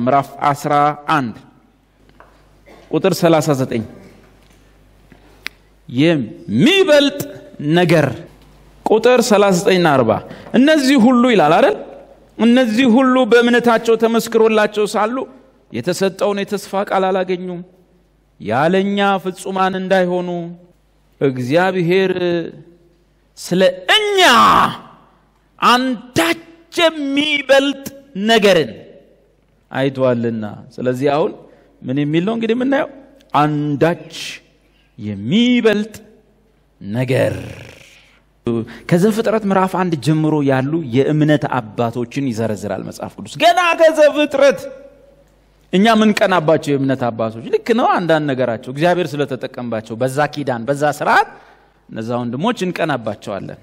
ምዕራፍ 11 ቁጥር 39 የሚበልጥ ነገር ቁጥር 39ና 40 እነዚህ ሁሉ ይላል አይደል እነዚህ ሁሉ በእምነታቸው ተመስክሮላቸው ሳሉ የተሰጠውን የተስፋ ቃል አላገኙም ያለኛ ፍጹማን እንዳይሆኑ እግዚአብሔር ስለ እኛ አንዳች የሚበልጥ ነገርን አይቷልና ስለዚህ አሁን ምን የሚል ነው እንግዲህ የምናየው አንዳች የሚበልጥ ነገር ከዘፍጥረት ምዕራፍ አንድ ጀምሮ ያሉ የእምነት አባቶችን ይዘረዝራል መጽሐፍ ቅዱስ ገና ከዘፍጥረት እኛ ምንቀናባቸው የእምነት አባቶች ልክ ነው አንዳንድ ነገራቸው እግዚአብሔር ስለተጠቀምባቸው በዛ ኪዳን በዛ ስርዓት እነዛ ወንድሞች እንቀናባቸዋለን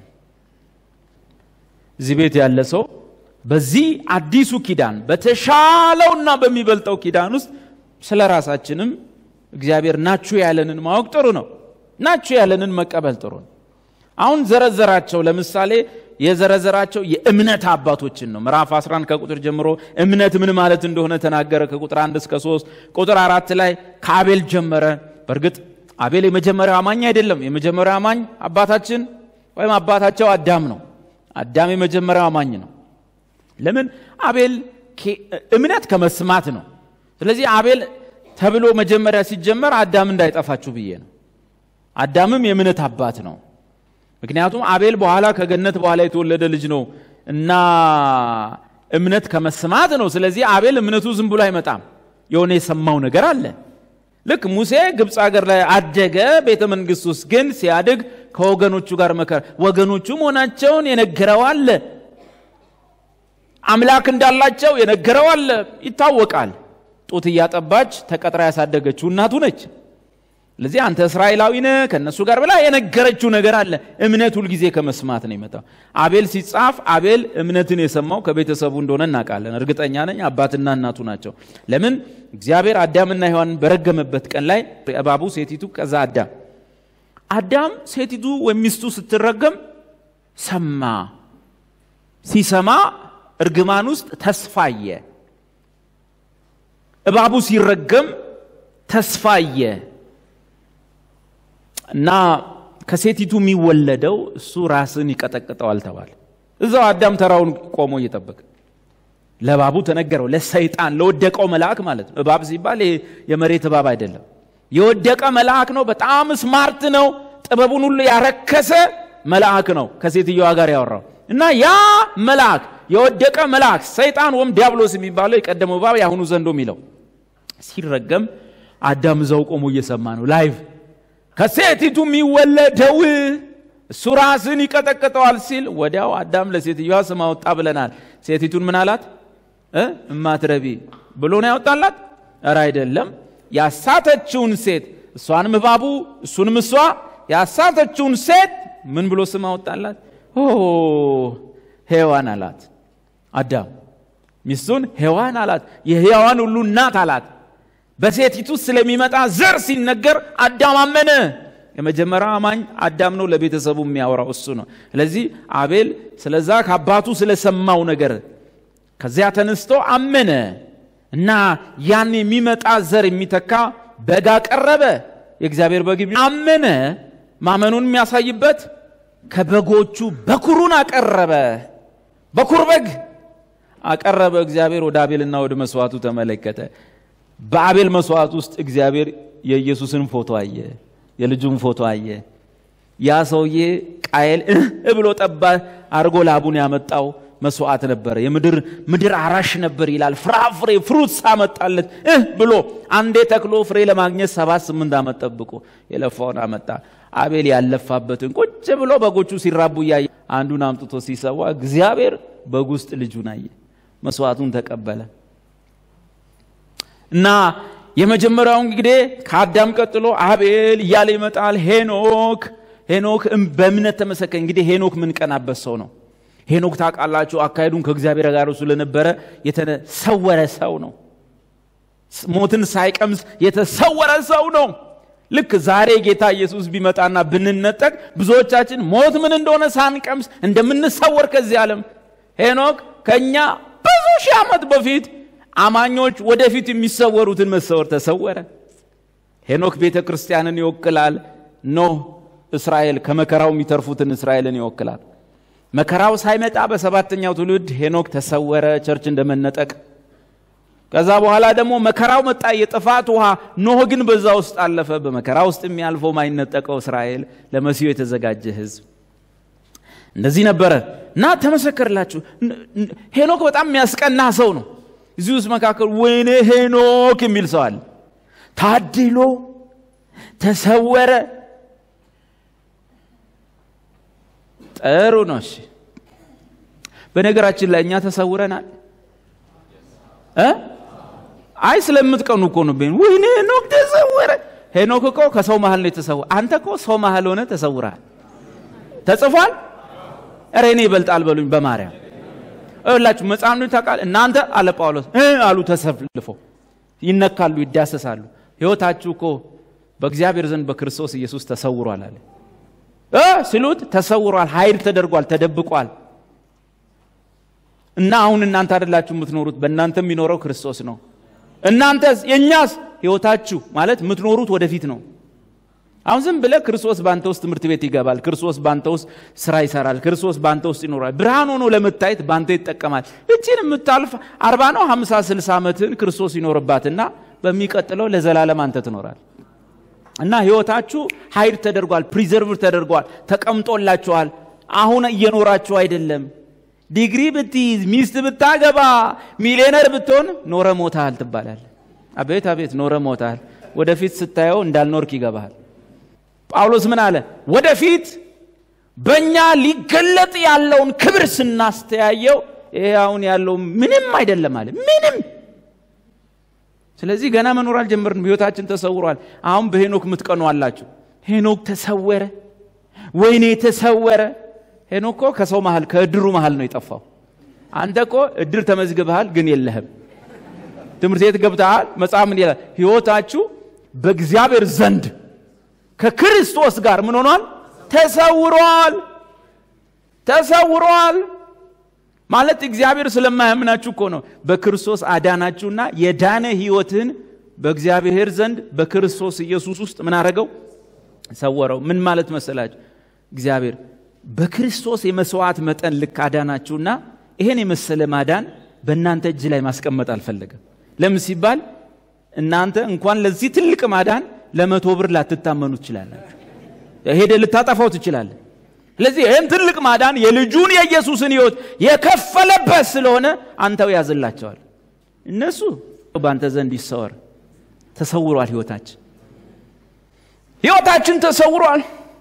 እዚህ ቤት ያለ ሰው በዚህ አዲሱ ኪዳን በተሻለውና በሚበልጠው ኪዳን ውስጥ ስለ ራሳችንም እግዚአብሔር ናችሁ ያለንን ማወቅ ጥሩ ነው ናችሁ ያለንን መቀበል ጥሩ ነው አሁን ዘረዘራቸው ለምሳሌ የዘረዘራቸው የእምነት አባቶችን ነው ምዕራፍ 11 ከቁጥር ጀምሮ እምነት ምን ማለት እንደሆነ ተናገረ ከቁጥር 1 እስከ 3 ቁጥር አራት ላይ ከአቤል ጀመረ በእርግጥ አቤል የመጀመሪያው አማኝ አይደለም የመጀመሪያው አማኝ አባታችን ወይም አባታቸው አዳም ነው አዳም የመጀመሪያው አማኝ ነው ለምን አቤል እምነት ከመስማት ነው ስለዚህ አቤል ተብሎ መጀመሪያ ሲጀመር አዳም እንዳይጠፋችሁ ብዬ ነው አዳምም የእምነት አባት ነው ምክንያቱም አቤል በኋላ ከገነት በኋላ የተወለደ ልጅ ነው እና እምነት ከመስማት ነው ስለዚህ አቤል እምነቱ ዝም ብሎ አይመጣም የሆነ የሰማው ነገር አለ ልክ ሙሴ ግብፅ ሀገር ላይ አደገ ቤተ መንግስት ውስጥ ግን ሲያድግ ከወገኖቹ ጋር መከረ ወገኖቹ መሆናቸውን የነገረው አለ አምላክ እንዳላቸው የነገረው አለ ይታወቃል ጡት እያጠባች ተቀጥራ ያሳደገችው እናቱ ነች ስለዚህ አንተ እስራኤላዊ ነህ ከእነሱ ጋር ብላ የነገረችው ነገር አለ እምነት ሁልጊዜ ከመስማት ነው ይመጣው አቤል ሲጻፍ አቤል እምነትን የሰማው ከቤተሰቡ እንደሆነ እናውቃለን እርግጠኛ ነኝ አባትና እናቱ ናቸው ለምን እግዚአብሔር አዳምና ሔዋንን በረገመበት ቀን ላይ እባቡ ሴቲቱ ከዛ አዳም አዳም ሴቲቱ ወይም ሚስቱ ስትረገም ሰማ ሲሰማ እርግማን ውስጥ ተስፋየ እባቡ ሲረገም ተስፋየ እና ከሴቲቱ የሚወለደው እሱ ራስን ይቀጠቅጠዋል ተባለ እዛው አዳም ተራውን ቆሞ እየጠበቀ ለእባቡ ተነገረው ለሰይጣን ለወደቀው መልአክ ማለት ነው እባብ ሲባል የመሬት እባብ አይደለም የወደቀ መልአክ ነው በጣም ስማርት ነው ጥበቡን ሁሉ ያረከሰ መልአክ ነው ከሴትየዋ ጋር ያወራው እና ያ መልአክ የወደቀ መልአክ ሰይጣን ወይም ዲያብሎስ የሚባለው የቀደመው እባብ የአሁኑ ዘንዶ የሚለው ሲረገም አዳም እዛው ቆሞ እየሰማ ነው ላይቭ ከሴቲቱ የሚወለደው እሱ ራስን ይቀጠቅጠዋል ሲል ወዲያው አዳም ለሴትዮዋ ስም አወጣ ብለናል ሴቲቱን ምን አላት እማትረቢ ብሎ ነው ያወጣላት እረ አይደለም ያሳተችውን ሴት እሷንም እባቡ እሱንም እሷ ያሳተችውን ሴት ምን ብሎ ስም አወጣላት ሔዋን አላት አዳም ሚስቱን ሔዋን አላት የሕያዋን ሁሉ እናት አላት በሴቲቱ ስለሚመጣ ዘር ሲነገር አዳም አመነ የመጀመሪያ አማኝ አዳም ነው ለቤተሰቡ የሚያወራው እሱ ነው ስለዚህ አቤል ስለዛ ከአባቱ ስለሰማው ነገር ከዚያ ተነስቶ አመነ እና ያን የሚመጣ ዘር የሚተካ በግ አቀረበ የእግዚአብሔር በግ አመነ ማመኑን የሚያሳይበት ከበጎቹ በኩሩን አቀረበ በኩር በግ አቀረበ እግዚአብሔር ወደ አቤልና ወደ መስዋዕቱ ተመለከተ በአቤል መስዋዕት ውስጥ እግዚአብሔር የኢየሱስን ፎቶ አየ የልጁን ፎቶ አየ ያ ሰውዬ ቃየል እህ ብሎ ጠባ አርጎ ላቡን ያመጣው መስዋዕት ነበረ የምድር ምድር አራሽ ነበር ይላል ፍራፍሬ ፍሩትስ አመጣለት እህ ብሎ አንዴ ተክሎ ፍሬ ለማግኘት ሰባት ስምንት ዓመት ጠብቆ የለፋውን አመጣ አቤል ያለፋበትን ቁጭ ብሎ በጎቹ ሲራቡ እያየ አንዱን አምጥቶ ሲሰዋ እግዚአብሔር በግ ውስጥ ልጁን አየ መስዋዕቱን ተቀበለ እና የመጀመሪያው እንግዲህ ከአዳም ቀጥሎ አቤል እያለ ይመጣል ሄኖክ ሄኖክ በእምነት ተመሰከ እንግዲህ ሄኖክ ምንቀናበት ሰው ነው ሄኖክ ታውቃላችሁ አካሄዱን ከእግዚአብሔር ጋር ስለነበረ የተሰወረ ሰው ነው ሞትን ሳይቀምስ የተሰወረ ሰው ነው ልክ ዛሬ ጌታ ኢየሱስ ቢመጣና ብንነጠቅ ብዙዎቻችን ሞት ምን እንደሆነ ሳንቀምስ እንደምንሰወር ከዚህ ዓለም ሄኖክ ከእኛ ብዙ ሺህ ዓመት በፊት አማኞች ወደፊት የሚሰወሩትን መሰወር ተሰወረ። ሄኖክ ቤተ ክርስቲያንን ይወክላል። ኖህ እስራኤል ከመከራው የሚተርፉትን እስራኤልን ይወክላል። መከራው ሳይመጣ በሰባተኛው ትውልድ ሄኖክ ተሰወረ፣ ቸርች እንደመነጠቅ። ከዛ በኋላ ደግሞ መከራው መጣ፣ የጥፋት ውሃ። ኖህ ግን በዛ ውስጥ አለፈ። በመከራ ውስጥ የሚያልፈው ማይነጠቀው እስራኤል ለመሲሁ የተዘጋጀ ህዝብ እንደዚህ ነበረ እና ተመሰከርላችሁ። ሄኖክ በጣም የሚያስቀና ሰው ነው። እዚህ ውስጥ መካከል ወይኔ ሄኖክ የሚል ሰው አለ። ታድሎ ተሰወረ። ጥሩ ነው። እሺ፣ በነገራችን ላይ እኛ ተሰውረናል እ አይ ስለምትቀኑ እኮ ነው። ወይኔ ሄኖክ ተሰወረ። ሄኖክ እኮ ከሰው መሀል ነው የተሰወረ። አንተ እኮ ሰው መሀል ሆነ ተሰውረሃል። ተጽፏል። ኧረ እኔ ይበልጣል በሉኝ በማርያም እላችሁ መጽሐፍ ነው ታውቃል። እናንተ አለ ጳውሎስ እ አሉ ተሰልፈው ይነካሉ፣ ይዳሰሳሉ። ህይወታችሁ እኮ በእግዚአብሔር ዘንድ በክርስቶስ ኢየሱስ ተሰውሯል አለ እ ሲሉት ተሰውሯል፣ ኃይል ተደርጓል፣ ተደብቋል። እና አሁን እናንተ አይደላችሁ የምትኖሩት፣ በእናንተ የሚኖረው ክርስቶስ ነው። እናንተስ የእኛስ ህይወታችሁ ማለት የምትኖሩት ወደፊት ነው። አሁን ዝም ብለህ ክርስቶስ በአንተ ውስጥ ትምህርት ቤት ይገባል፣ ክርስቶስ በአንተ ውስጥ ስራ ይሰራል፣ ክርስቶስ በአንተ ውስጥ ይኖራል። ብርሃን ሆኖ ለመታየት በአንተ ይጠቀማል። እችን የምታልፍ አርባ ነው ሀምሳ ስልሳ ዓመትን ክርስቶስ ይኖርባትና በሚቀጥለው ለዘላለም አንተ ትኖራል። እና ህይወታችሁ ሀይድ ተደርጓል፣ ፕሪዘርቭ ተደርጓል፣ ተቀምጦላችኋል። አሁን እየኖራችሁ አይደለም። ዲግሪ ብትይዝ፣ ሚስት ብታገባ፣ ሚሊዮነር ብትሆን ኖረ ሞታል ትባላል። አቤት አቤት፣ ኖረ ሞታል። ወደፊት ስታየው እንዳልኖርክ ይገባሃል። ጳውሎስ ምን አለ? ወደፊት በእኛ ሊገለጥ ያለውን ክብር ስናስተያየው ይሄ አሁን ያለው ምንም አይደለም አለ። ምንም ስለዚህ ገና መኖር አልጀመርንም። ህይወታችን ተሰውሯል። አሁን በሄኖክ የምትቀኑ አላችሁ። ሄኖክ ተሰወረ፣ ወይኔ ተሰወረ። ሄኖክ እኮ ከሰው መሃል ከእድሩ መሃል ነው የጠፋው። አንተ እኮ እድር ተመዝግበሃል፣ ግን የለህም። ትምህርት ቤት ገብተሃል። መጽሐፍ ምን ይላል? ህይወታችሁ በእግዚአብሔር ዘንድ ከክርስቶስ ጋር ምን ሆኗል? ተሰውሯል። ተሰውሯል ማለት እግዚአብሔር ስለማያምናችሁ እኮ ነው። በክርስቶስ አዳናችሁና የዳነ ህይወትን በእግዚአብሔር ዘንድ በክርስቶስ ኢየሱስ ውስጥ ምን አረገው? ሰወረው። ምን ማለት መሰላችሁ? እግዚአብሔር በክርስቶስ የመስዋዕት መጠን ልክ አዳናችሁና ይሄን የመሰለ ማዳን በእናንተ እጅ ላይ ማስቀመጥ አልፈለገም። ለምን ሲባል እናንተ እንኳን ለዚህ ትልቅ ማዳን ለመቶ ብር ላትታመኑ ትችላላችሁ። ሄደ ልታጠፋው ትችላለህ። ስለዚህ ይህን ትልቅ ማዳን የልጁን የኢየሱስን ህይወት የከፈለበት ስለሆነ አንተው ያዝላቸዋል። እነሱ በአንተ ዘንድ ይሰወር። ተሰውሯል። ህይወታችን ህይወታችን ተሰውሯል።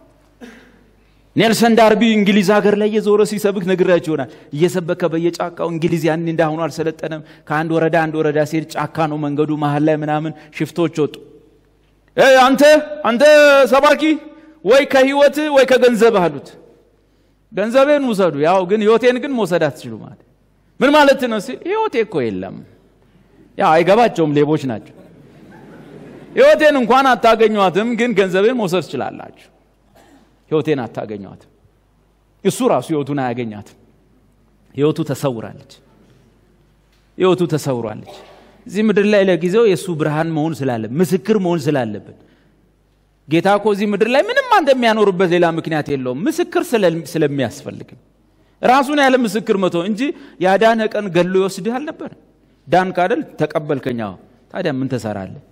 ኔልሰን ዳርቢ እንግሊዝ ሀገር ላይ የዞረ ሲሰብክ ነግራችሁ ይሆናል። እየሰበከ በየጫካው እንግሊዝ ያን እንዳሁኑ አልሰለጠነም። ከአንድ ወረዳ አንድ ወረዳ ሲሄድ ጫካ ነው መንገዱ። መሀል ላይ ምናምን ሽፍቶች ወጡ። አንተ አንተ ሰባኪ ወይ ከህይወት ወይ ከገንዘብ አሉት። ገንዘቤን ውሰዱ፣ ያው ግን ህይወቴን ግን መውሰድ አትችሉ ማለት ምን ማለት ነው ሲል ህይወቴ እኮ የለም። ያው አይገባቸውም፣ ሌቦች ናቸው። ህይወቴን እንኳን አታገኟትም፣ ግን ገንዘቤን መውሰድ ትችላላችሁ። ህይወቴን አታገኟትም። እሱ ራሱ ህይወቱን አያገኛትም። ህይወቱ ተሰውራለች። ህይወቱ ተሰውራለች። እዚህ ምድር ላይ ለጊዜው የእሱ ብርሃን መሆን ስላለ ምስክር መሆን ስላለብን ጌታ እኮ እዚህ ምድር ላይ ምንም አንተ የሚያኖርበት ሌላ ምክንያት የለውም። ምስክር ስለሚያስፈልግ ራሱን ያለ ምስክር መቶ እንጂ ያዳነ ቀን ገሎ ይወስድህ አልነበር። ዳን ካደል ተቀበልከኛ። ታዲያ ምን ትሰራለህ?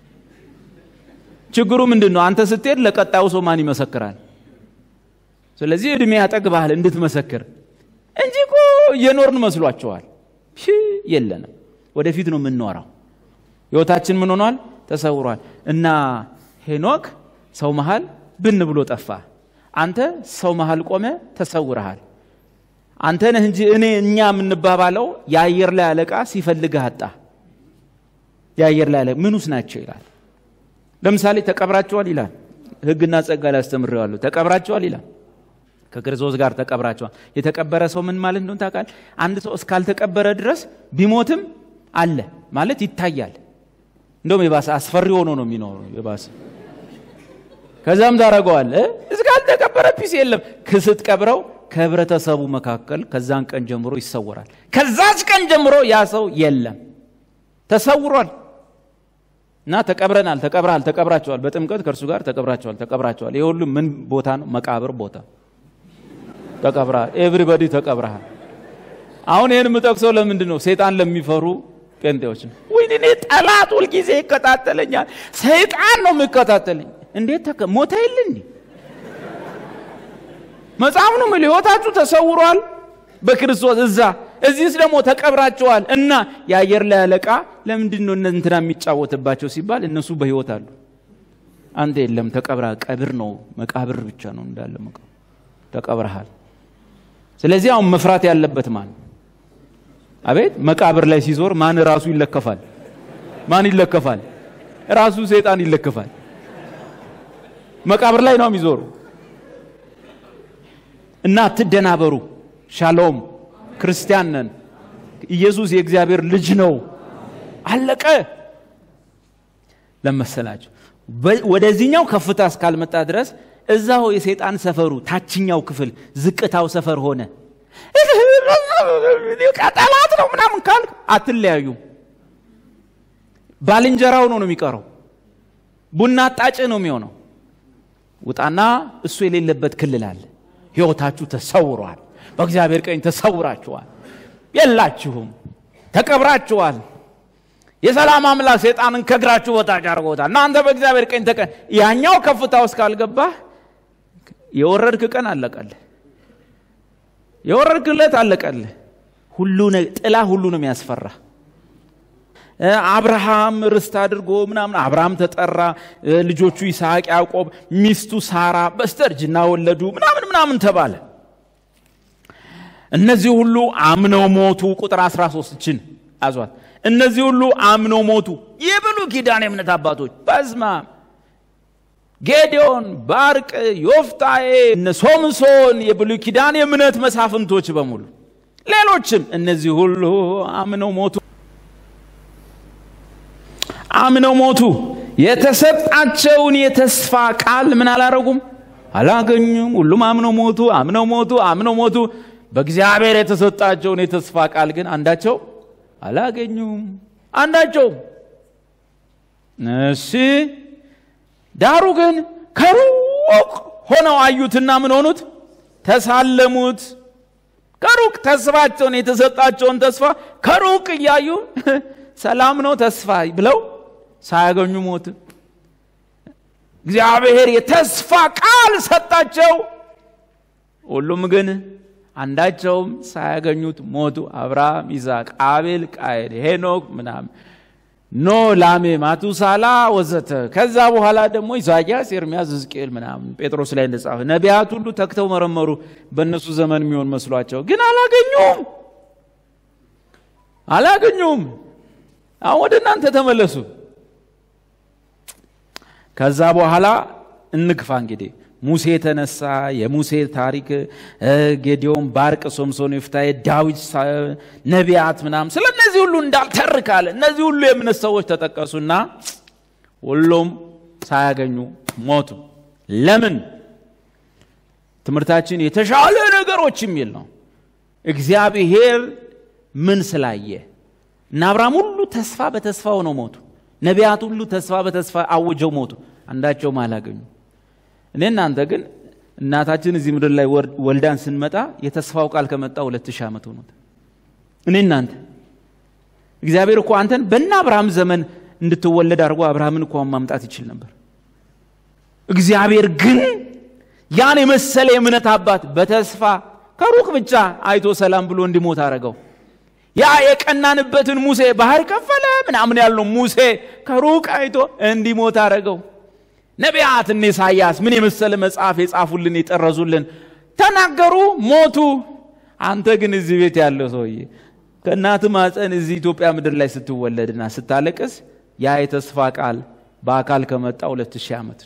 ችግሩ ምንድን ነው? አንተ ስትሄድ ለቀጣዩ ሰው ማን ይመሰክራል? ስለዚህ እድሜ ያጠግብሃል እንድትመሰክር እንጂ እኮ እየኖርን መስሏቸዋል። የለንም። ወደፊት ነው የምንኖረው። ህይወታችን ምን ሆኗል? ተሰውሯል። እና ሄኖክ ሰው መሃል ብን ብሎ ጠፋ። አንተ ሰው መሃል ቆመ ተሰውረሃል። አንተ ነህ እንጂ እኔ እኛ የምንባባለው የአየር ላይ አለቃ ሲፈልግህ አጣ። የአየር ላይ አለቃ ምኑስ ናቸው ይላል። ለምሳሌ ተቀብራቸዋል ይላል። ህግና ጸጋ ላይ አስተምሬዋለሁ። ተቀብራቸዋል ይላል። ከክርስቶስ ጋር ተቀብራቸዋል። የተቀበረ ሰው ምን ማለት እንደሆነ ታውቃለህ? አንድ ሰው እስካልተቀበረ ድረስ ቢሞትም አለ ማለት ይታያል። እንደውም የባሰ አስፈሪ ሆኖ ነው የሚኖረው የባሰ ከዛም ታደረገዋል እስካልተቀበረ ፒስ የለም ስትቀብረው ከህብረተሰቡ መካከል ከዛን ቀን ጀምሮ ይሰወራል ከዛች ቀን ጀምሮ ያ ሰው የለም ተሰውሯል እና ተቀብረናል፣ ተቀብረሃል፣ ተቀብራቸዋል። በጥምቀት ከእርሱ ጋር ተቀብራቸዋል፣ ተቀብራቸዋል። ይህ ሁሉ ምን ቦታ ነው? መቃብር ቦታ ተቀብረሃል። ኤቭሪበዲ ተቀብረሃል። አሁን ይህን የምጠቅሰው ለምንድን ነው? ሴጣን ለሚፈሩ ጴንጤዎች ነው። ወይኔ እኔ ጠላት ሁልጊዜ ይከታተለኛል። ሰይጣን ነው የሚከታተለኝ። እንዴት ተከ ሞተ የለ እንዲ መጽሐፍ ነው የሚል ህይወታችሁ ተሰውሯል በክርስቶስ እዛ እዚህስ ደግሞ ተቀብራቸዋል እና የአየር ላይ አለቃ ለምንድን ነው እንትና የሚጫወትባቸው ሲባል እነሱ በህይወት አሉ አንተ የለም ተቀብራ ቀብር ነው መቃብር ብቻ ነው እንዳለ መቃብር ተቀብረሃል ስለዚህ አሁን መፍራት ያለበት ማን አቤት መቃብር ላይ ሲዞር ማን ራሱ ይለከፋል ማን ይለከፋል ራሱ ሰይጣን ይለከፋል መቃብር ላይ ነው የሚዞሩ እና አትደናበሩ ሻሎም ክርስቲያን ነን ኢየሱስ የእግዚአብሔር ልጅ ነው አለቀ ለመሰላችሁ ወደዚህኛው ከፍታ እስካልመጣ ድረስ እዛው የሰይጣን ሰፈሩ ታችኛው ክፍል ዝቅታው ሰፈር ሆነ ጠላት ነው ምናምን ካልክ አትለያዩም ባልንጀራው ነው ነው የሚቀረው ቡና አጣጭ ነው የሚሆነው ውጣና እሱ የሌለበት ክልል አለ ህይወታችሁ ተሰውሯል በእግዚአብሔር ቀኝ ተሰውራችኋል የላችሁም ተቀብራችኋል የሰላም አምላክ ሰይጣንን ከእግራችሁ በታች አድርጎታል እናንተ በእግዚአብሔር ቀኝ ተቀ ያኛው ከፍታ ውስጥ ካልገባህ የወረድክ ቀን አለቀልህ የወረድክለት አለቀልህ ሁሉ ጥላ ሁሉ ነው የሚያስፈራ አብርሃም ርስት አድርጎ ምናምን አብርሃም ተጠራ ልጆቹ ይስሐቅ ያዕቆብ ሚስቱ ሳራ በስተርጅና ወለዱ ምናምን ምናምን ተባለ እነዚህ ሁሉ አምነው ሞቱ ቁጥር 13 ችን አዟት እነዚህ ሁሉ አምነው ሞቱ የብሉ ኪዳን የእምነት አባቶች በዝማ ጌዲዮን ባርቅ ዮፍታዬ እነ ሶምሶን የብሉ ኪዳን የእምነት መሳፍንቶች በሙሉ ሌሎችም እነዚህ ሁሉ አምነው ሞቱ አምነው ሞቱ የተሰጣቸውን የተስፋ ቃል ምን አላረጉም አላገኙም ሁሉም አምነው ሞቱ አምነው ሞቱ አምነው ሞቱ በእግዚአብሔር የተሰጣቸውን የተስፋ ቃል ግን አንዳቸው አላገኙም አንዳቸው እሺ ዳሩ ግን ከሩቅ ሆነው አዩትና ምን ሆኑት ተሳለሙት ከሩቅ ተስፋቸውን የተሰጣቸውን ተስፋ ከሩቅ እያዩ ሰላም ነው ተስፋ ብለው ሳያገኙ ሞት እግዚአብሔር የተስፋ ቃል ሰጣቸው ሁሉም ግን አንዳቸውም ሳያገኙት ሞቱ አብርሃም ይስሐቅ አቤል ቃየል ሄኖክ ምናምን ኖ ላሜ ማቱሳላ ወዘተ ከዛ በኋላ ደግሞ ኢሳያስ ኤርሚያስ ሕዝቅኤል ምናምን ጴጥሮስ ላይ እንደጻፈ ነቢያት ሁሉ ተክተው መረመሩ በእነሱ ዘመን የሚሆን መስሏቸው ግን አላገኙም አላገኙም አሁን ወደ እናንተ ተመለሱ ከዛ በኋላ እንግፋ እንግዲህ ሙሴ የተነሳ የሙሴ ታሪክ ጌዲዮን ባርቅ ሶምሶን ይፍታዬ ዳዊት ነቢያት ምናምን ስለ እነዚህ ሁሉ እንዳልተርካለ እነዚህ ሁሉ የእምነት ሰዎች ተጠቀሱና ሁሉም ሳያገኙ ሞቱ ለምን ትምህርታችን የተሻለ ነገሮች የሚል ነው እግዚአብሔር ምን ስላየ እና አብርሃም ሁሉ ተስፋ በተስፋ ሆነው ሞቱ ነቢያት ሁሉ ተስፋ በተስፋ አውጀው ሞቱ አንዳቸውም አላገኙ እኔ እናንተ ግን እናታችን እዚህ ምድር ላይ ወልዳን ስንመጣ የተስፋው ቃል ከመጣ ሁለት ሺህ ዓመት ሆኖት እኔ እናንተ እግዚአብሔር እኮ አንተን በእነ አብርሃም ዘመን እንድትወለድ አድርጎ አብርሃምን እኮ ማምጣት ይችል ነበር እግዚአብሔር ግን ያን የመሰለ የእምነት አባት በተስፋ ከሩቅ ብቻ አይቶ ሰላም ብሎ እንዲሞት አረገው ያ የቀናንበትን ሙሴ ባህር ከፈለ ምናምን ያልነው ሙሴ ከሩቅ አይቶ እንዲሞት አረገው ነቢያት እነ ኢሳያስ ምን የመሰለ መጽሐፍ የጻፉልን የጠረዙልን ተናገሩ ሞቱ አንተ ግን እዚህ ቤት ያለው ሰውዬ ከእናት ማፀን እዚህ ኢትዮጵያ ምድር ላይ ስትወለድና ስታለቅስ ያ የተስፋ ቃል በአካል ከመጣ ሁለት ሺህ ዓመት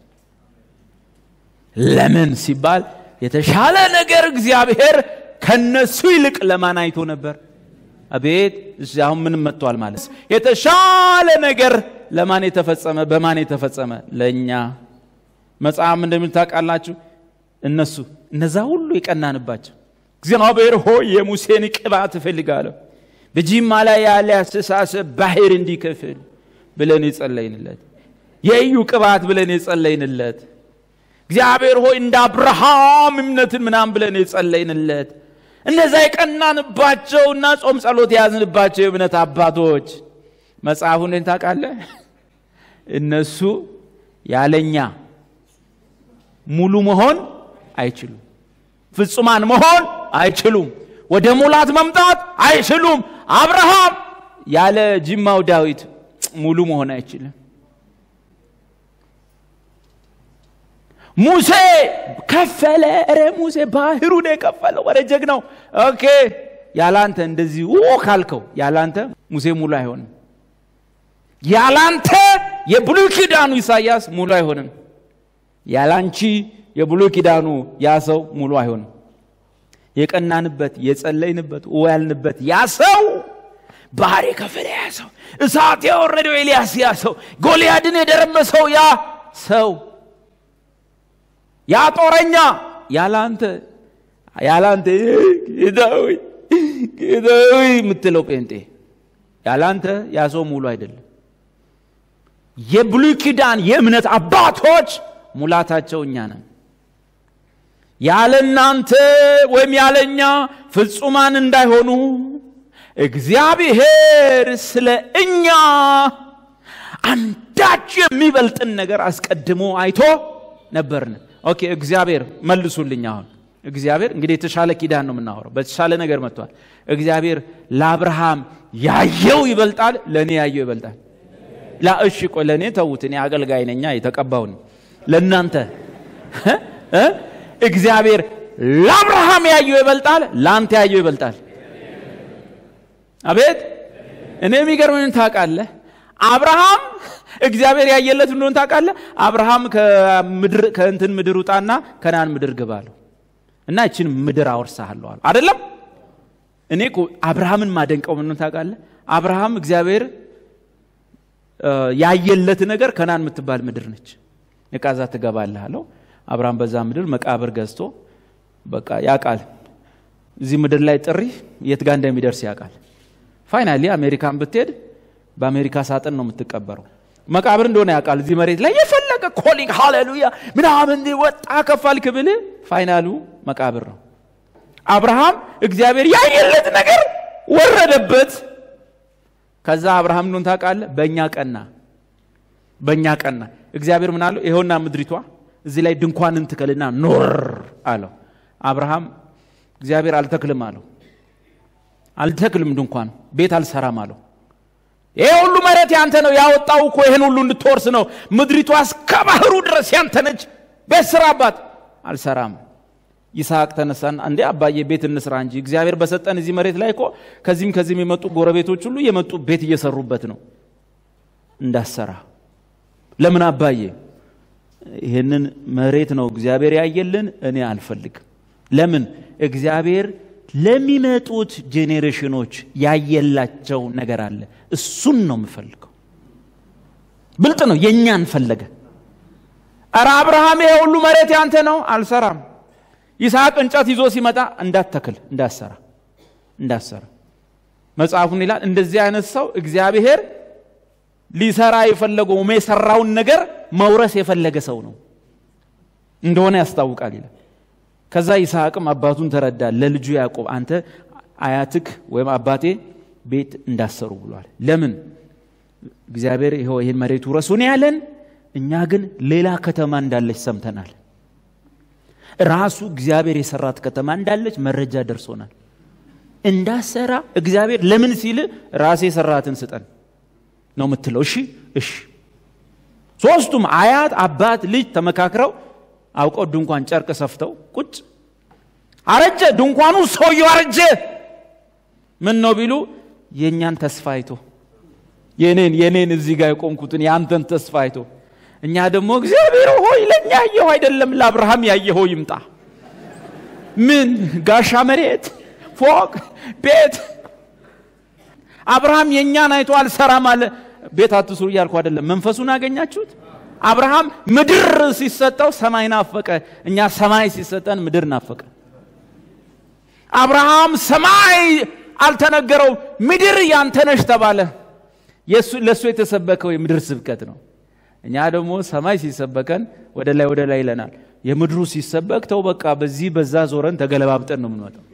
ለምን ሲባል የተሻለ ነገር እግዚአብሔር ከነሱ ይልቅ ለማን አይቶ ነበር አቤት አሁን ምንም መጥቷል ማለት የተሻለ ነገር ለማን የተፈጸመ በማን የተፈጸመ ለእኛ መጽሐፍ እንደምታውቃላችሁ እነሱ እነዛ ሁሉ የቀናንባቸው እግዚአብሔር ሆይ የሙሴን ቅባት እፈልጋለሁ በጂማ ላይ ያለ አስተሳሰብ ባህር እንዲከፍል ብለን የጸለይንለት የኢዩ ቅባት ብለን የጸለይንለት እግዚአብሔር ሆይ እንደ አብርሃም እምነትን ምናምን ብለን የጸለይንለት እነዛ የቀናንባቸውና ጾም ጸሎት የያዝንባቸው የእምነት አባቶች መጽሐፉን ታውቃለህ? እነሱ ያለኛ ሙሉ መሆን አይችሉም። ፍጹማን መሆን አይችሉም። ወደ ሙላት መምጣት አይችሉም። አብርሃም ያለ ጅማው ዳዊት ሙሉ መሆን አይችልም። ሙሴ ከፈለ። ረ ሙሴ ባህሩን የከፈለው ወረ ጀግናው። ኦኬ ያላንተ እንደዚህ ው ካልከው ያላንተ ሙሴ ሙሉ አይሆንም። ያላንተ የብሉይ ኪዳኑ ኢሳያስ ሙሉ አይሆንም። ያላንቺ የብሉይ ኪዳኑ ያ ሰው ሙሉ አይሆንም። የቀናንበት የጸለይንበት ያልንበት ያ ሰው ባህር የከፈለ ያ ሰው እሳት የወረደው ኤልያስ ያ ሰው ጎልያድን የደረመሰው ያ ሰው ያ ጦረኛ ያላንተ ያላንተ ጌታዊ ጌታዊ የምትለው ጴንጤ ያላንተ ያ ሰው ሙሉ አይደለም። የብሉይ ኪዳን የእምነት አባቶች ሙላታቸው እኛ ነን። ያለ እናንተ ወይም ያለኛ ፍጹማን እንዳይሆኑ እግዚአብሔር ስለ እኛ አንዳች የሚበልጥን ነገር አስቀድሞ አይቶ ነበርን። ኦኬ እግዚአብሔር መልሱልኝ። አሁን እግዚአብሔር እንግዲህ የተሻለ ኪዳን ነው የምናወራው፣ በተሻለ ነገር መጥቷል። እግዚአብሔር ለአብርሃም ያየው ይበልጣል፣ ለእኔ ያየው ይበልጣል። ላ እሺ ቆይ ለእኔ ተዉት፣ እኔ አገልጋይ ነኛ የተቀባውን ለእናንተ እግዚአብሔር ለአብርሃም ያየው ይበልጣል፣ ለአንተ ያየው ይበልጣል። አቤት እኔ የሚገርምን ታውቃለህ? አብርሃም እግዚአብሔር ያየለት እንደሆን ታውቃለህ? አብርሃም ከእንትን ምድር ውጣና ከናን ምድር ግባ አለው እና ይችን ምድር አወርሳለሁ አለው። አይደለም እኔ እኮ አብርሃምን ማደንቀው ምን ታውቃለህ? አብርሃም እግዚአብሔር ያየለት ነገር ከናን የምትባል ምድር ነች። እቃዛ ትገባለህ አለው። አብርሃም በዛ ምድር መቃብር ገዝቶ በቃ ያውቃል። እዚህ ምድር ላይ ጥሪ የት ጋር እንደሚደርስ ያውቃል። ፋይናሊ አሜሪካን ብትሄድ በአሜሪካ ሳጥን ነው የምትቀበረው። መቃብር እንደሆነ ያውቃል። እዚህ መሬት ላይ የፈለገ ኮሊንግ ሃሌሉያ ምናምን ወጣ ከፋልክ ብል ፋይናሉ መቃብር ነው። አብርሃም እግዚአብሔር ያየለት ነገር ወረደበት። ከዛ አብርሃም እንደሆን ታውቃለህ፣ በእኛ ቀና በእኛ ቀና። እግዚአብሔር ምን አለው? ይኸውና ምድሪቷ እዚህ ላይ ድንኳንን ትከልና ኖር አለው። አብርሃም እግዚአብሔር አልተክልም አለው። አልተክልም ድንኳን ቤት አልሰራም አለው። ይሄ ሁሉ መሬት ያንተ ነው፣ ያወጣው እኮ ይህን ሁሉ እንድትወርስ ነው። ምድሪቷ እስከ ባህሩ ድረስ ያንተ ነች፣ ቤት ስራባት። አልሰራም። ይስሐቅ ተነሳን፣ እንዴ አባዬ ቤት እንስራ እንጂ እግዚአብሔር በሰጠን እዚህ መሬት ላይ እኮ ከዚህም ከዚህም የመጡ ጎረቤቶች ሁሉ የመጡ ቤት እየሰሩበት ነው። እንዳሰራ ለምን አባዬ? ይህንን መሬት ነው እግዚአብሔር ያየልን፣ እኔ አልፈልግም። ለምን እግዚአብሔር ለሚመጡት ጄኔሬሽኖች ያየላቸው ነገር አለ። እሱን ነው የምፈልገው። ብልጥ ነው። የእኛን ፈለገ። ኧረ አብርሃም ይሄ ሁሉ መሬት ያንተ ነው፣ አልሰራም። ይስሐቅ እንጨት ይዞ ሲመጣ እንዳትተክል፣ እንዳሰራ እንዳሰራ መጽሐፉን ይላል። እንደዚህ አይነት ሰው እግዚአብሔር ሊሰራ የፈለገው የሰራውን ነገር መውረስ የፈለገ ሰው ነው እንደሆነ ያስታውቃል ይላል። ከዛ ይስሐቅም አባቱን ተረዳ። ለልጁ ያዕቆብ አንተ አያትክ ወይም አባቴ ቤት እንዳሰሩ ብሏል። ለምን እግዚአብሔር ይኸው ይህን መሬቱ ረሱን ያለን፣ እኛ ግን ሌላ ከተማ እንዳለች ሰምተናል። ራሱ እግዚአብሔር የሰራት ከተማ እንዳለች መረጃ ደርሶናል። እንዳሰራ እግዚአብሔር ለምን ሲል ራሴ የሰራትን ስጠን ነው የምትለው። እሺ እሺ። ሶስቱም አያት፣ አባት፣ ልጅ ተመካክረው አውቀው ድንኳን ጨርቅ ሰፍተው ቁጭ አረጀ ድንኳኑ፣ ሰውየው አረጀ። ምን ነው ቢሉ የእኛን ተስፋ አይቶ የኔን የኔን እዚህ ጋር የቆምኩትን የአንተን ተስፋ አይቶ እኛ ደግሞ እግዚአብሔር ሆይ ለእኛ ያየኸው አይደለም ለአብርሃም ያየኸው ይምጣ። ምን ጋሻ መሬት፣ ፎቅ፣ ቤት አብርሃም የእኛን አይቶ አልሰራም አለ። ቤት አትስሩ እያልኩ አይደለም። መንፈሱን አገኛችሁት? አብርሃም ምድር ሲሰጠው ሰማይ ናፈቀ። እኛ ሰማይ ሲሰጠን ምድር ናፈቀ። አብርሃም ሰማይ አልተነገረውም። ምድር ያንተነሽ ተባለ። ለእሱ የተሰበከው የምድር ስብከት ነው። እኛ ደግሞ ሰማይ ሲሰበከን ወደ ላይ ወደ ላይ ይለናል። የምድሩ ሲሰበክ ተው በቃ በዚህ በዛ ዞረን ተገለባብጠን ነው የምንወጣው።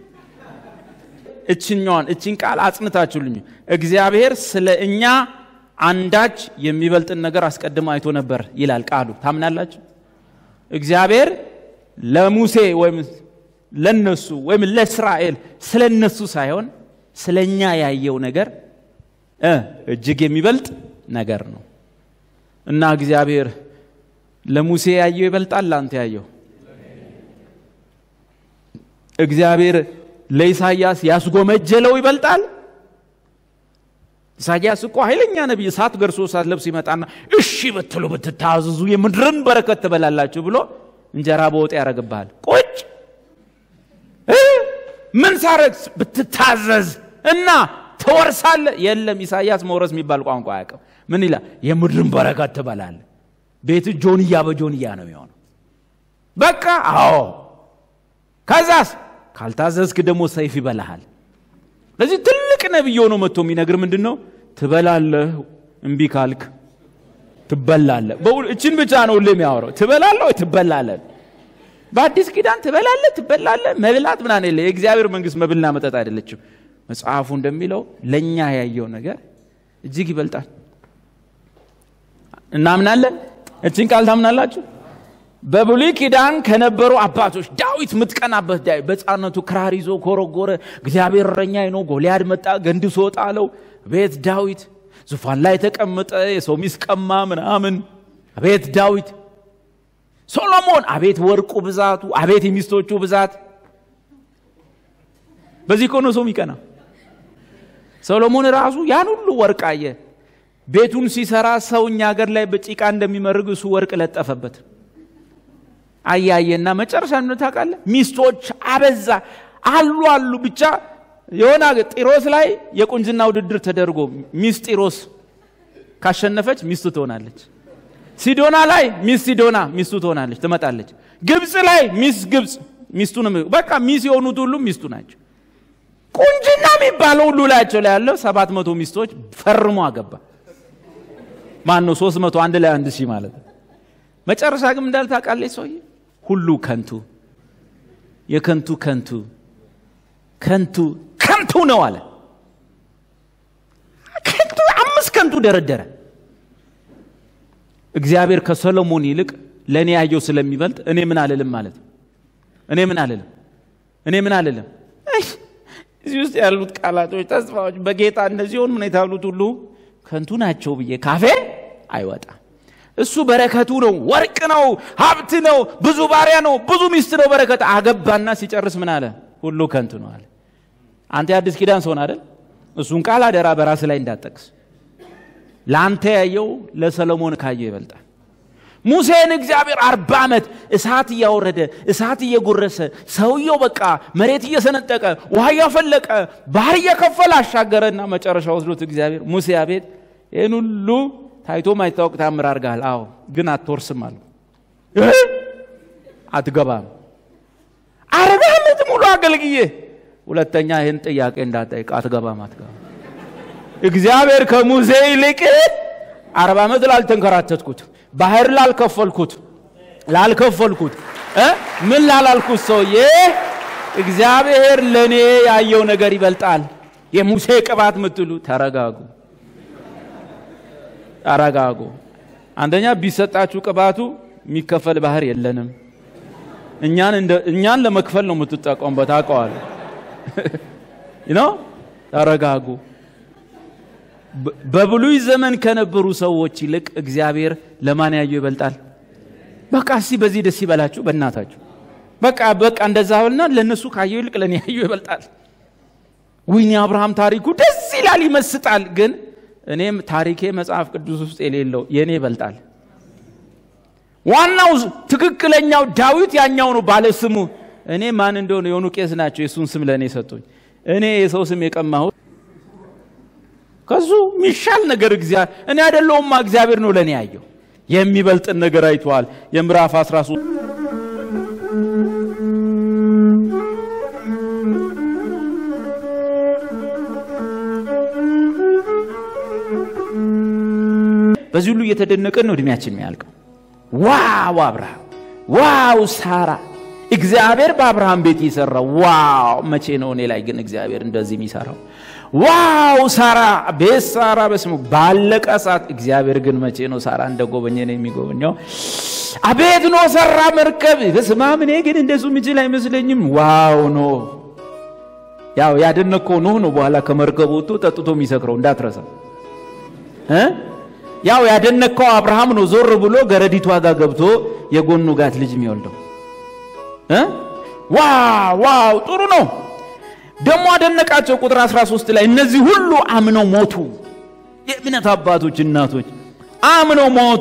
እችኛዋን እችን ቃል አጽንታችሁልኝ። እግዚአብሔር ስለ እኛ አንዳች የሚበልጥን ነገር አስቀድሞ አይቶ ነበር ይላል ቃሉ። ታምናላችሁ? እግዚአብሔር ለሙሴ ወይም ለነሱ ወይም ለእስራኤል ስለ እነሱ ሳይሆን ስለ እኛ ያየው ነገር እ እጅግ የሚበልጥ ነገር ነው እና እግዚአብሔር ለሙሴ ያየው ይበልጣል ለአንተ ያየው እግዚአብሔር ለኢሳያስ ያስጎመጀለው ይበልጣል ኢሳያስ እኮ ኃይለኛ ነቢይ እሳት ገርሶ እሳት ለብስ ይመጣና እሺ ብትሉ ብትታዘዙ የምድርን በረከት ትበላላችሁ ብሎ እንጀራ በወጥ ያደረግብሃል ቁጭ ምን ሳረግ ብትታዘዝ እና ትወርሳለ የለም ኢሳያስ መውረስ የሚባል ቋንቋ አያውቅም ምን ይላል የምድርን በረከት ትበላለ ቤት ጆንያ በጆንያ ነው የሚሆነው በቃ አዎ ከዛስ ካልታዘዝክ ደግሞ ሰይፍ ይበላሃል ለዚህ ትልቅ ነቢይ ሆኖ መጥቶ የሚነግር ምንድን ነው ትበላለህ እምቢ ካልክ ትበላለህ እችን ብቻ ነው ሁሌ የሚያወራው ትበላለህ ወይ ትበላለህ በአዲስ ኪዳን ትበላለህ ትበላለህ መብላት ምናን የለ የእግዚአብሔር መንግስት መብልና መጠጥ አይደለችም መጽሐፉ እንደሚለው ለእኛ ያየው ነገር እጅግ ይበልጣል እናምናለን እችን ቃል ታምናላችሁ በብሉይ ኪዳን ከነበሩ አባቶች ዳዊት ምትቀናበት ዳዊት በጻነቱ ክራር ይዞ ኮረጎረ እግዚአብሔር እረኛዬ ነው ጎልያድ መጣ ገንድሶ ጣለው ቤት ዳዊት ዙፋን ላይ ተቀመጠ የሰው ሚስት ቀማ ምናምን አቤት ዳዊት ሶሎሞን አቤት ወርቁ ብዛቱ አቤት የሚስቶቹ ብዛት በዚህ ከሆነ ሰው ሚቀና ሰሎሞን ራሱ ያን ሁሉ ወርቅ አየ ቤቱን ሲሰራ ሰው እኛ ሀገር ላይ በጭቃ እንደሚመርግ እሱ ወርቅ ለጠፈበት አያየና መጨረሻ ምን ታውቃለህ ሚስቶች አበዛ አሉ አሉ ብቻ የሆነ ጢሮስ ላይ የቁንጅና ውድድር ተደርጎ ሚስ ጢሮስ ካሸነፈች ሚስቱ ትሆናለች ሲዶና ላይ ሚስ ሲዶና ሚስቱ ትሆናለች ትመጣለች ግብፅ ላይ ሚስ ግብፅ ሚስቱ በቃ ሚስ የሆኑት ሁሉ ሚስቱ ናቸው ቁንጅና የሚባለው ሁሉ ላያቸው ላይ ያለው ሰባት መቶ ሚስቶች ፈርሞ አገባ ማን ነው ሶስት መቶ አንድ ላይ አንድ ሺህ ማለት ነው መጨረሻ ግን እንዳል ታውቃለች ሰውዬ ሁሉ ከንቱ የከንቱ ከንቱ ከንቱ ከንቱ ነው አለ ከንቱ አምስት ከንቱ ደረደረ እግዚአብሔር ከሰሎሞን ይልቅ ለእኔ ያየው ስለሚበልጥ እኔ ምን አልልም ማለት እኔ ምን አልልም እኔ ምን አልልም እዚህ ውስጥ ያሉት ቃላቶች ተስፋዎች በጌታ እነዚህ ሆን ምን የተባሉት ሁሉ ከንቱ ናቸው ብዬ ካፌ አይወጣም እሱ በረከቱ ነው ወርቅ ነው ሀብት ነው ብዙ ባሪያ ነው ብዙ ሚስት ነው በረከት አገባና ሲጨርስ ምን አለ ሁሉ ከንቱ ነው አለ አንተ የአዲስ ኪዳን ሰውን አይደል እሱን ቃል አደራ በራስ ላይ እንዳጠቅስ ለአንተ ያየው ለሰሎሞን ካየው ይበልጣል ሙሴን እግዚአብሔር አርባ ዓመት እሳት እያወረደ እሳት እየጎረሰ ሰውየው በቃ መሬት እየሰነጠቀ ውሃ እያፈለቀ ባህር እየከፈለ አሻገረና መጨረሻ ወስዶት እግዚአብሔር ሙሴ አቤት ይህን ሁሉ ታይቶ ማይታወቅ ታምር አድርገሃል አዎ ግን አትወርስም አሉ አትገባም አርባ ዓመት ሙሉ አገልግዬ ሁለተኛ ይህን ጥያቄ እንዳጠይቅ አትገባም አትገባም እግዚአብሔር ከሙሴ ይልቅ አርባ ዓመት ላልተንከራተትኩት ባህር ላልከፈልኩት ላልከፈልኩት ምን ላላልኩት ሰውዬ እግዚአብሔር ለእኔ ያየው ነገር ይበልጣል የሙሴ ቅባት ምትሉ ተረጋጉ ተረጋጉ አንደኛ ቢሰጣችሁ ቅባቱ የሚከፈል ባህር የለንም እኛን ለመክፈል ነው የምትጠቀሙበት አውቀዋል ነው ተረጋጉ በብሉይ ዘመን ከነበሩ ሰዎች ይልቅ እግዚአብሔር ለማን ያየው ይበልጣል በቃ እስቲ በዚህ ደስ ይበላችሁ በእናታችሁ በቃ በቃ እንደዛ በልና ለእነሱ ካየው ይልቅ ለእኔ ያየው ይበልጣል ወይኔ አብርሃም ታሪኩ ደስ ይላል ይመስጣል ግን እኔም ታሪኬ መጽሐፍ ቅዱስ ውስጥ የሌለው የእኔ ይበልጣል ዋናው ትክክለኛው ዳዊት ያኛው ነው ባለ ስሙ እኔ ማን እንደሆነ የሆኑ ቄስ ናቸው የእሱን ስም ለእኔ ሰጡኝ እኔ የሰው ስም የቀማሁት ከሱ የሚሻል ነገር እግዚአብሔር እኔ አይደለውማ እግዚአብሔር ነው ለእኔ ያየው የሚበልጥን ነገር አይተዋል የምዕራፍ 13 Thank you. በዚህ ሁሉ እየተደነቀን ነው እድሜያችን የሚያልቀው። ዋው አብርሃም፣ ዋው ሳራ፣ እግዚአብሔር በአብርሃም ቤት የሰራው ዋው! መቼ ነው እኔ ላይ ግን እግዚአብሔር እንደዚህ የሚሰራው? ዋው ሳራ ቤት ሳራ በስሙ ባለቀ ሰዓት እግዚአብሔር ግን መቼ ነው ሳራ እንደ ጎበኘ ነው የሚጎበኘው? አቤት ኖ ሰራ መርከብ በስመ አብ። እኔ ግን እንደሱ ምችል አይመስለኝም። ዋው ኖ ያው ያደነከው ኖህ ነው። በኋላ ከመርከቡ ወጥቶ ጠጥቶ የሚሰክረው እንዳትረሳ እ ያው ያደነከው አብርሃም ነው። ዞር ብሎ ገረዲቷ ጋር ገብቶ የጎኑ ጋት ልጅ የሚወልደው እ ዋው ዋው ጥሩ ነው። ደግሞ አደነቃቸው። ቁጥር 13 ላይ እነዚህ ሁሉ አምነው ሞቱ። የእምነት አባቶች እናቶች አምነው ሞቱ።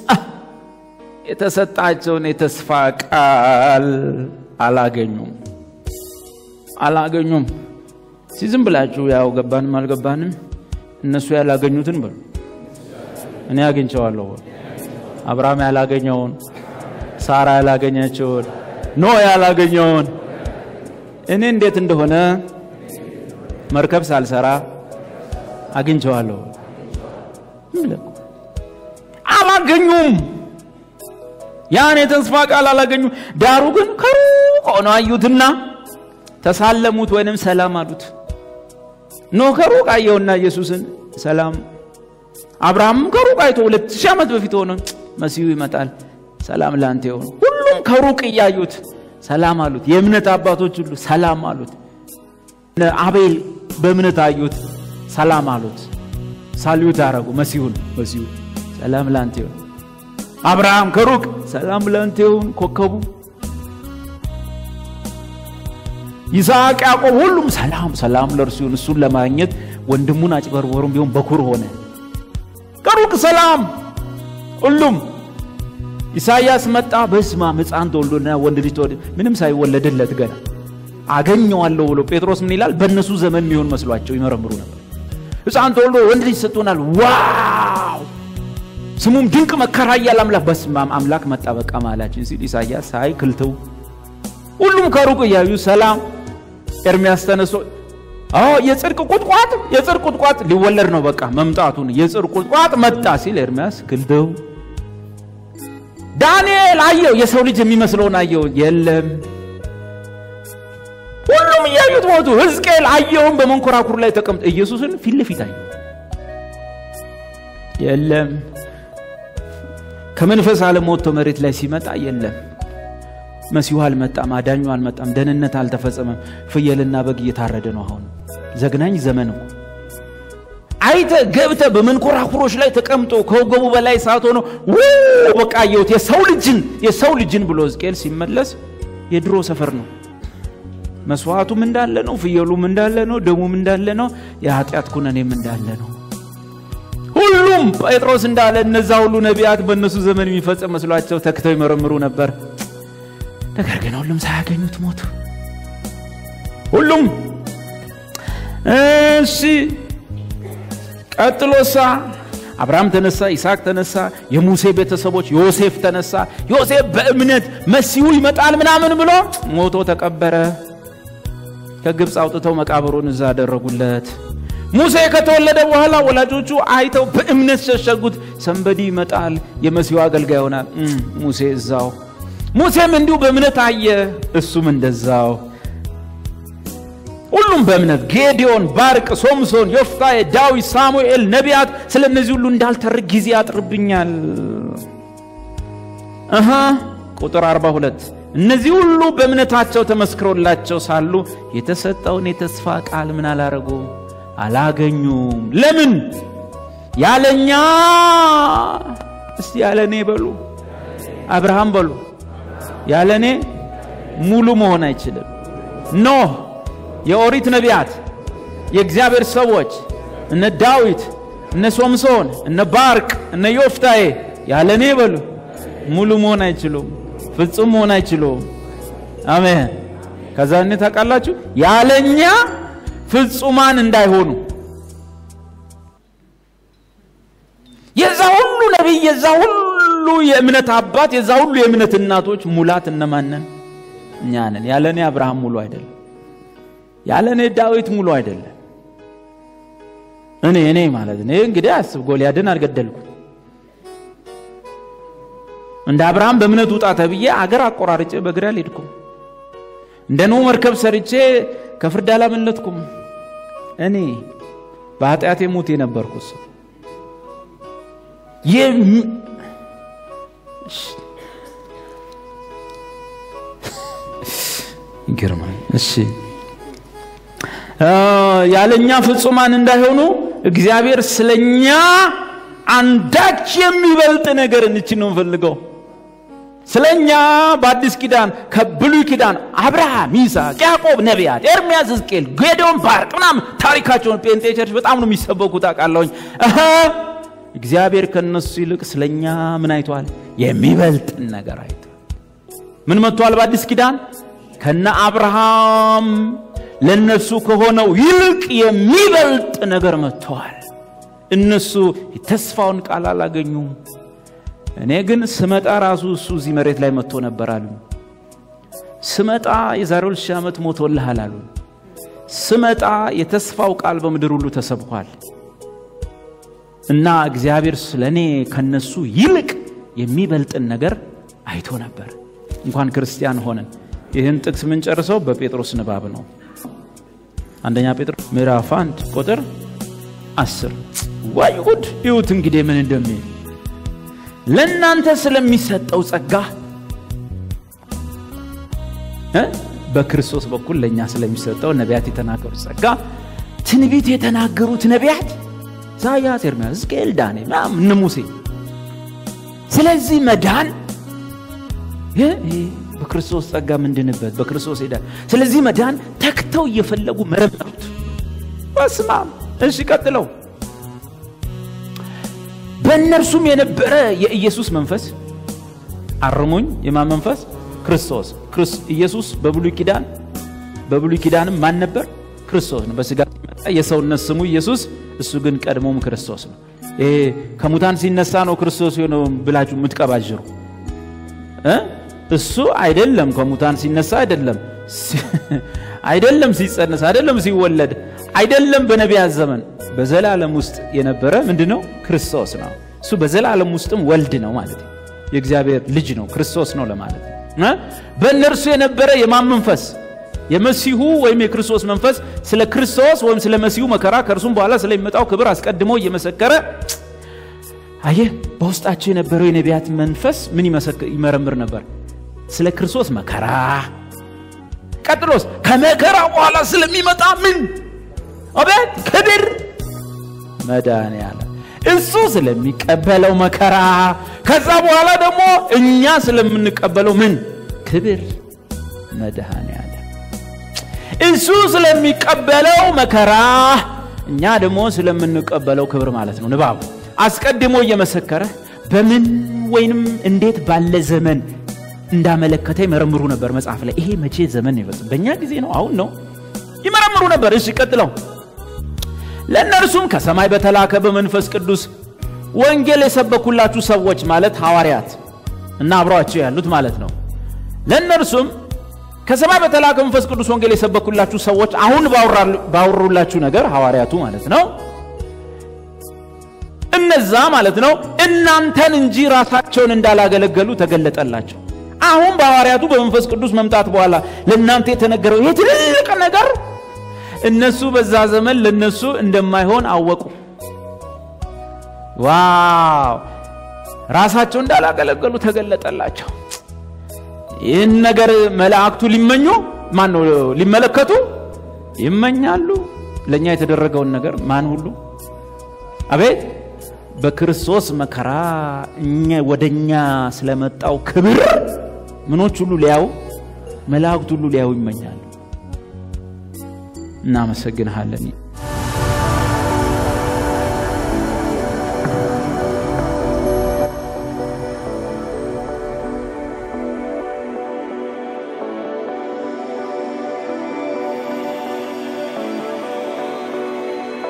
የተሰጣቸውን የተስፋ ቃል አላገኙም አላገኙም። ዝም ብላችሁ ያው ገባንም አልገባንም እነሱ ያላገኙትን በሉ እኔ አግኝቸዋለሁ። አብርሃም ያላገኘውን፣ ሳራ ያላገኘችውን፣ ኖ ያላገኘውን እኔ እንዴት እንደሆነ መርከብ ሳልሰራ አግኝቸዋለሁ። አላገኙም። ያን የተስፋ ቃል አላገኙም። ዳሩ ግን ከሩቅ ሆነው አዩትና ተሳለሙት ወይንም ሰላም አሉት። ኖህ ከሩቅ አየውና ኢየሱስን ሰላም። አብርሃምም ከሩቅ አይቶ ሁለት ሺህ ዓመት በፊት ሆነ መሲሁ ይመጣል ሰላም ላንተ ይሁን። ሁሉም ከሩቅ እያዩት ሰላም አሉት። የእምነት አባቶች ሁሉ ሰላም አሉት። አቤል በእምነት አዩት፣ ሰላም አሉት። ሳልዩት አረጉ መሲሁን መሲሁ ሰላም ላንተ ይሁን። አብርሃም ከሩቅ ሰላም ላንተ ይሁን ኮከቡ ይስሐቅ፣ ያዕቆብ ሁሉም ሰላም ሰላም ለእርሱ ይሁን። እሱን ለማግኘት ወንድሙን አጭበርበሩም ቢሆን በኩር ሆነ። ከሩቅ ሰላም ሁሉም። ኢሳይያስ መጣ፣ በስመ አብ ሕፃን ተወልዶና ወንድ ልጅ ተወልዶ ምንም ሳይወለድለት ገና አገኘዋለሁ ብሎ ጴጥሮስ ምን ይላል? በእነሱ ዘመን የሚሆን መስሏቸው ይመረምሩ ነበር። ሕፃን ተወልዶ ወንድ ልጅ ሰጥቶናል፣ ዋው ስሙም ድንቅ መከራ እያለ አምላክ በስመ አብ አምላክ መጣ በቃ ማላችን ሲል ኢሳይያስ ሳይ ክልተው ሁሉም ከሩቅ እያዩ ሰላም ኤርሚያስ ተነሶ አዎ የጽድቅ ቁጥቋጥ የጽድቅ ቁጥቋጥ ሊወለድ ነው በቃ መምጣቱን የጽድቅ ቁጥቋጥ መጣ ሲል ኤርሚያስ ክልደው ዳንኤል አየው የሰው ልጅ የሚመስለውን አየው የለም ሁሉም እያዩት ሞቱ ሕዝቅኤል አየውን በመንኮራኩር ላይ ተቀምጦ ኢየሱስን ፊት ለፊት አየው የለም ከመንፈስ ዓለም ወጥቶ መሬት ላይ ሲመጣ የለም መሲሁ አልመጣም፣ አዳኙ አልመጣም፣ ደህንነት አልተፈጸመም። ፍየልና በግ እየታረደ ነው። አሁን ዘግናኝ ዘመን እኮ አይተ ገብተ በመንኮራኩሮች ላይ ተቀምጦ ከወገቡ በላይ እሳት ሆኖ በቃ አየሁት የሰው ልጅን የሰው ልጅን ብሎ ሕዝቅኤል ሲመለስ የድሮ ሰፈር ነው። መስዋዕቱም እንዳለ ነው፣ ፍየሉም እንዳለ ነው፣ ደሙም እንዳለ ነው፣ የኃጢአት ኩነኔም እንዳለ ነው። ሁሉም ጴጥሮስ እንዳለ እነዛ ሁሉ ነቢያት በእነሱ ዘመን የሚፈጸም መስሏቸው ተክተው ይመረምሩ ነበር። ነገር ግን ሁሉም ሳያገኙት ሞቱ። ሁሉም እሺ። ቀጥሎሳ አብርሃም ተነሳ፣ ይስሐቅ ተነሳ፣ የሙሴ ቤተሰቦች ዮሴፍ ተነሳ። ዮሴፍ በእምነት መሲሁ ይመጣል ምናምን ብሎ ሞቶ ተቀበረ። ከግብፅ አውጥተው መቃብሩን እዛ አደረጉለት። ሙሴ ከተወለደ በኋላ ወላጆቹ አይተው በእምነት ሸሸጉት። ሰንበዲ ይመጣል የመሲሁ አገልጋይ ይሆናል። ሙሴ እዛው ሙሴም እንዲሁ በእምነት አየ፣ እሱም እንደዛው። ሁሉም በእምነት ጌዲዮን፣ ባርቅ፣ ሶምሶን፣ ዮፍታሔ፣ ዳዊት፣ ሳሙኤል፣ ነቢያት። ስለ እነዚህ ሁሉ እንዳልተርክ ጊዜ ያጥርብኛል። እህ ቁጥር 42 እነዚህ ሁሉ በእምነታቸው ተመስክሮላቸው ሳሉ የተሰጠውን የተስፋ ቃል ምን አላረጉ አላገኙም። ለምን? ያለኛ እስቲ ያለኔ በሉ፣ አብርሃም በሉ ያለ እኔ ሙሉ መሆን አይችልም። ኖህ፣ የኦሪት ነቢያት፣ የእግዚአብሔር ሰዎች እነ ዳዊት፣ እነ ሶምሶን፣ እነ ባርቅ፣ እነ ዮፍታዬ ያለ እኔ በሉ ሙሉ መሆን አይችሉም፣ ፍጹም መሆን አይችሉም። አሜን። ከዛ እኔ ታውቃላችሁ ያለኛ ፍጹማን እንዳይሆኑ የዛ ሁሉ ነቢይ የዛ ሁሉ የእምነት አባት የዛ ሁሉ የእምነት እናቶች ሙላት እነማንን? እኛ ነን። ያለ እኔ አብርሃም ሙሉ አይደለም። ያለ እኔ ዳዊት ሙሉ አይደለም። እኔ እኔ ማለት እኔ እንግዲህ አስብ፣ ጎልያድን አልገደልኩም። እንደ አብርሃም በእምነት ውጣ ተብዬ አገር አቆራርጬ በእግሬ አልሄድኩም። እንደ ኖህ መርከብ ሰርቼ ከፍርድ አላመለጥኩም። እኔ በኃጢአቴ ሙት የነበርኩ ሰው ይገርማል። እሺ ያለኛ ፍጹማን እንዳይሆኑ እግዚአብሔር ስለኛ አንዳች የሚበልጥ ነገር እንችን ነው እንፈልገው። ስለኛ በአዲስ ኪዳን ከብሉይ ኪዳን አብርሃም፣ ይስሐቅ፣ ያዕቆብ፣ ነቢያት፣ ኤርሚያስ፣ ሕዝቅኤል፣ ጌዶን፣ ባርቅ ምናምን ታሪካቸውን ጴንጤ ቸርች በጣም ነው የሚሰበኩት አውቃለሁኝ። እግዚአብሔር ከነሱ ይልቅ ስለኛ ምን አይቷል? የሚበልጥን ነገር አይቷል። ምን መጥቷል? በአዲስ ኪዳን ከነ አብርሃም ለነሱ ከሆነው ይልቅ የሚበልጥ ነገር መጥተዋል። እነሱ የተስፋውን ቃል አላገኙም። እኔ ግን ስመጣ ራሱ እሱ እዚህ መሬት ላይ መጥቶ ነበር አሉ። ስመጣ የዛሬ ሁለት ሺህ ዓመት ሞቶልሃል አሉ። ስመጣ የተስፋው ቃል በምድር ሁሉ ተሰብኳል እና እግዚአብሔር ስለ እኔ ከነሱ ይልቅ የሚበልጥን ነገር አይቶ ነበር። እንኳን ክርስቲያን ሆነን ይህን ጥቅስ የምንጨርሰው በጴጥሮስ ንባብ ነው። አንደኛ ጴጥሮስ ምዕራፍ አንድ ቁጥር አስር ዋይ ጉድ! ይሁት እንግዲህ ምን እንደሚል ለእናንተ ስለሚሰጠው ጸጋ በክርስቶስ በኩል ለእኛ ስለሚሰጠው ነቢያት የተናገሩት ጸጋ ትንቢት የተናገሩት ነቢያት ኢሳያስ፣ ኤርምያስ፣ ሕዝቅኤል፣ ዳንኤል ምናምን እነ ሙሴ ስለዚህ መዳን በክርስቶስ ጸጋ ምንድንበት በክርስቶስ ሄዳል። ስለዚህ መዳን ተክተው እየፈለጉ መረመሩት። በስማም እሺ፣ ቀጥለው በእነርሱም የነበረ የኢየሱስ መንፈስ አርሙኝ፣ የማን መንፈስ? ክርስቶስ። ኢየሱስ በብሉይ ኪዳን በብሉይ ኪዳንም ማን ነበር? ክርስቶስ ነው። በስጋ ሲመጣ የሰውነት ስሙ ኢየሱስ፣ እሱ ግን ቀድሞም ክርስቶስ ነው። ይሄ ከሙታን ሲነሳ ነው ክርስቶስ የሆነው ብላችሁ የምትቀባዥሩ እሱ አይደለም። ከሙታን ሲነሳ አይደለም፣ አይደለም ሲጸነስ፣ አይደለም ሲወለድ፣ አይደለም በነቢያት ዘመን በዘላለም ውስጥ የነበረ ምንድን ነው? ክርስቶስ ነው። እሱ በዘላለም ውስጥም ወልድ ነው ማለት ነው። የእግዚአብሔር ልጅ ነው፣ ክርስቶስ ነው ለማለት ነው። በእነርሱ የነበረ የማን መንፈስ? የመሲሁ ወይም የክርስቶስ መንፈስ ስለ ክርስቶስ ወይም ስለ መሲሁ መከራ ከእርሱም በኋላ ስለሚመጣው ክብር አስቀድሞ እየመሰከረ አየህ፣ በውስጣቸው የነበረው የነቢያት መንፈስ ምን ይመረምር ነበር? ስለ ክርስቶስ መከራ፣ ቀጥሎስ ከመከራ በኋላ ስለሚመጣ ምን አቤት ክብር መድኃኔዓለም እሱ ስለሚቀበለው መከራ ከዛ በኋላ ደግሞ እኛ ስለምንቀበለው ምን ክብር መድኃኔዓለም እሱ ስለሚቀበለው መከራ እኛ ደግሞ ስለምንቀበለው ክብር ማለት ነው። ንባቡ አስቀድሞ እየመሰከረ በምን ወይንም እንዴት ባለ ዘመን እንዳመለከተ ይመረምሩ ነበር። መጽሐፍ ላይ ይሄ መቼ ዘመን ነው ይፈጽም? በእኛ ጊዜ ነው? አሁን ነው? ይመረምሩ ነበር። እሺ ቀጥለው ለእነርሱም ከሰማይ በተላከ በመንፈስ ቅዱስ ወንጌል የሰበኩላችሁ ሰዎች ማለት ሐዋርያት እና አብረዋቸው ያሉት ማለት ነው። ለእነርሱም ከሰማይ በተላከ መንፈስ ቅዱስ ወንጌል የሰበኩላችሁ ሰዎች አሁን ባወሩላችሁ ነገር ሐዋርያቱ ማለት ነው። እነዛ ማለት ነው እናንተን እንጂ ራሳቸውን እንዳላገለገሉ ተገለጠላቸው። አሁን በሐዋርያቱ በመንፈስ ቅዱስ መምጣት በኋላ ለእናንተ የተነገረው ይሄ ትልቅ ነገር እነሱ በዛ ዘመን ለነሱ እንደማይሆን አወቁ። ዋው! ራሳቸው እንዳላገለገሉ ተገለጠላቸው። ይህን ነገር መላእክቱ ሊመኙ ማን ነው ሊመለከቱ ይመኛሉ። ለእኛ የተደረገውን ነገር ማን ሁሉ አቤት በክርስቶስ መከራ እኛ ወደኛ ስለመጣው ክብር ምኖች ሁሉ ሊያዩ መላእክት ሁሉ ሊያዩ ይመኛሉ። እናመሰግንሃለን።